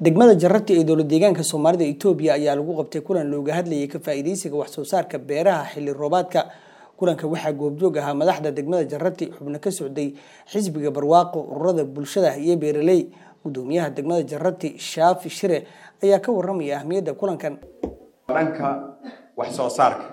degmada jarati ee dowlad deegaanka soomaalida itoobiya ayaa lagu qabtay kulan looga hadlayay ka faa'iidaysiga wax soo saarka beeraha xilli roobaadka kulanka waxaa goobjoog ahaa madaxda degmada jarati xubno ka socday xisbiga barwaaqo ururada bulshada iyo beeraley gudoomiyaha degmada jarati shaafi shire ayaa ka waramaya ahmiyadda kulankan dhanka wax soo saarka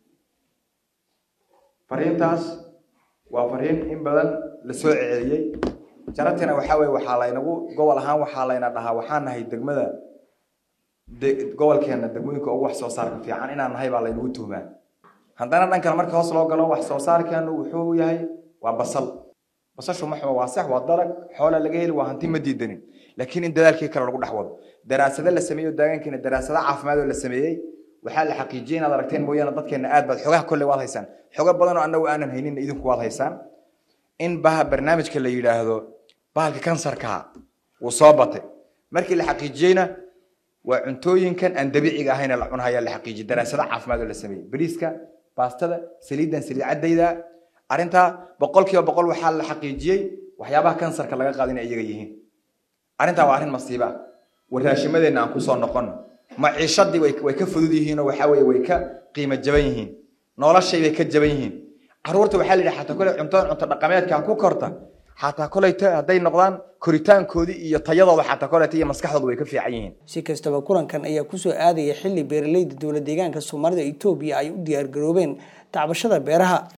fariintaas waa fariin in badan la soo celceliyey jaratina waxaa weye waxaa laynagu gobol ahaan waxaa layna dhahaa waxaan nahay degmada gobolkeena degmooyinka ugu wax soo saarka fiican inaan nahay baa laynagu tuhmaa haddana dhankan marka hoos loo galo wax soo saarkeenu wuxuu yahay waa basal basashu maxuma waa sax waa dalag xoola laga heli waa hanti ma diidanin laakiin in dadaalkii kale lagu dhex wado daraasado la sameeyo deegaankeena daraasado caafimaad oo la sameeyey waxaa la xaqiijiyey inaad aragteen mooyaane dadkeena aad baad xogaha kolley waad haysaan xogo badan oo annagu aanan haynin idinku waad haysaan in baha barnaamijka la yidhaahdo bahalka kansarka wuu soo batay markii la xaqiijiyeyna waa cuntooyinkan aan dabiiciga ahayn la cunhaya la xaqiijiyey daraasado caafimaad oo la sameeyey bariiska baastada saliidan saliid caddayda arrintaa boqol kiiba boqol waxaa la xaqiijiyey waxyaabaha kansarka laga qaado inay iyaga yihiin arrintaa waa arrin masiiba ah waraashimadeenna aan kusoo noqono maciishadii way ka fudud yihiinoo waxaa weye way ka qiimo jaban yihiin noloshay bay ka jaban yihiin caruurta waxaa la yidhi xataa koley cuntada cunto dhaqameedka ku korta xataa koleyta hadday noqdaan koritaankoodii iyo tayadooda xataa koleyta iyo maskaxdooda way ka fiican yihiin si kastaba kulankan ayaa kusoo aadaya xilli beeraleyda dowlad deegaanka soomaalida itoobiya ay u diyaargaroobeen tacbashada beeraha